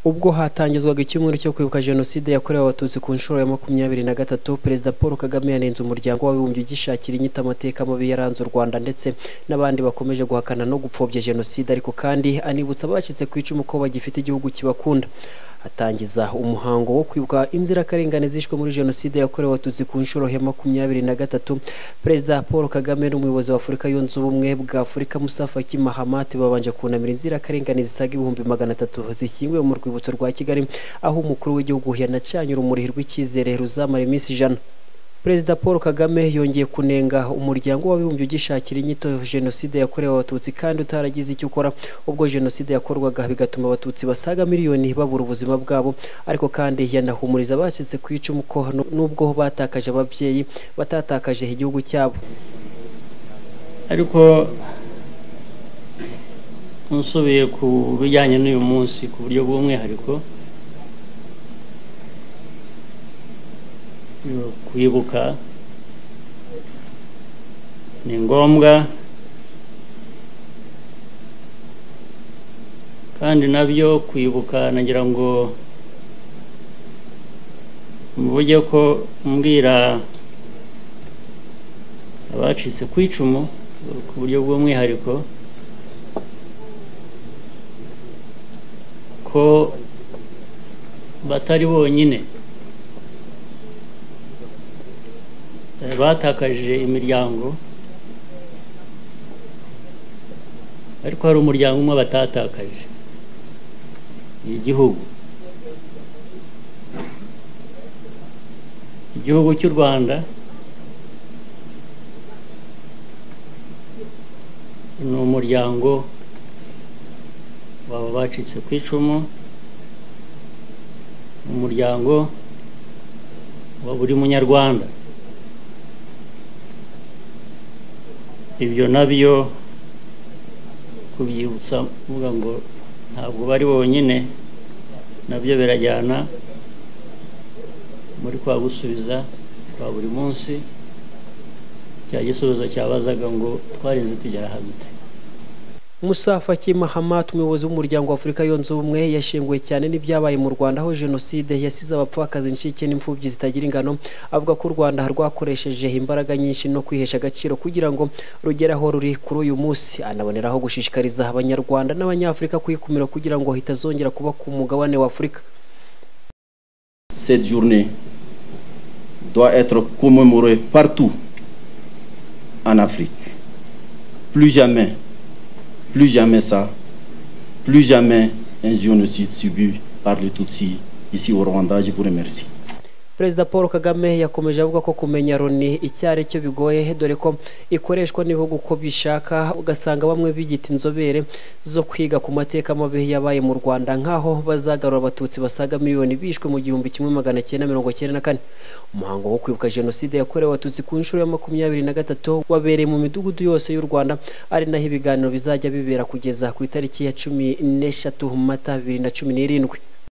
ubwo hatangizwaga icyumweru cyo kwibuka jenoside yakorewe abatutsi ku nshuro ya makumyabiri na gatatu perezida paul kagame yanenze umuryango w'abibumbye ugishakira inyito amateka mabi yaranze u rwanda ndetse n'abandi bakomeje guhakana no gupfobya jenoside ariko kandi anibutsa abacitse ku icumu ko bagifite igihugu kibakunda atangiza umuhango wo kwibuka inzirakarengane zishwe muri jenoside yakorewe abatutsi ku nshuro ya makumyabiri na gatatu perezida paul kagame n'umuyobozi wa afurika yunze ubumwe bwa afurika musafaki mahamat babanje kunamira inzirakarengane zisaga ibihumbi magana atatu zishyinguwe mu rwibutso rwa kigali aho umukuru w'igihugu yanacanye urumuri rw'icyizere ruzamara iminsi ijana perezida paul kagame yongeye kunenga umuryango w'abibumbye ugishakira inyito jenoside yakorewe abatutsi kandi utaragize icyo ukora ubwo jenoside yakorwaga bigatuma abatutsi basaga miliyoni babura ubuzima bwabo ariko kandi yanahumuriza abacitse ku icumu ko n'ubwo batakaje ababyeyi batatakaje igihugu cyabo ariko nsubiye ku bijyanye n'uyu munsi ku buryo bw'umwihariko kwibuka ni ngombwa kandi nabyo kwibuka nagira ngo mvuge ko mbwira abacitse ku icumu ku buryo bw'umwihariko ko batari bonyine batakaje imiryango ariko hari umuryango umwe batatakaje ni igihugu igihugu cy'u rwanda ni umuryango baba bacitse ku icumu umuryango wa buri munyarwanda ibyo nabyo kubyibutsa mvuga ngo ntabwo bari bonyine nabyo birajyana muri kwa gusubiza kwa buri munsi cya gisubizo cyabazaga ngo twarinze tugera hagati Musa Faki Mahamat umuyobozi w'umuryango w'Afurika yunze ubumwe yashenguwe cyane n'ibyabaye mu Rwanda aho jenoside yasize abapfakazi incike n'imfubyi zitagira ingano avuga ko u Rwanda rwakoresheje imbaraga nyinshi no kwihesha agaciro kugira ngo rugere aho ruri kuri uyu munsi anaboneraho gushishikariza abanyarwanda n'abanyafurika kwikumira kugira ngo hitazongera kuba ku mugabane wa Afurika Cette journée doit être commémorée partout en Afrique plus jamais plus jamais ça, plus jamais un génocide subi par les Tutsis ici au Rwanda. Je vous remercie. perezida paul kagame yakomeje avuga ko kumenya loni icyo ari cyo bigoye dore ko ikoreshwa n'ibihugu uko bishaka ugasanga bamwe biyita inzobere zo kwiga ku mateka mabi yabaye mu rwanda nk'aho bazagarura abatutsi basaga miliyoni bishwe mu gihumbi kimwe magana cyenda mirongo cyenda na kane umuhango wo kwibuka jenoside yakorewe abatutsi ku nshuro ya makumyabiri na gatatu wabereye mu midugudu yose y'u rwanda ari naho ibiganiro bizajya bibera kugeza ku itariki ya cumi n'eshatu mata bibiri na cumi n'irindwi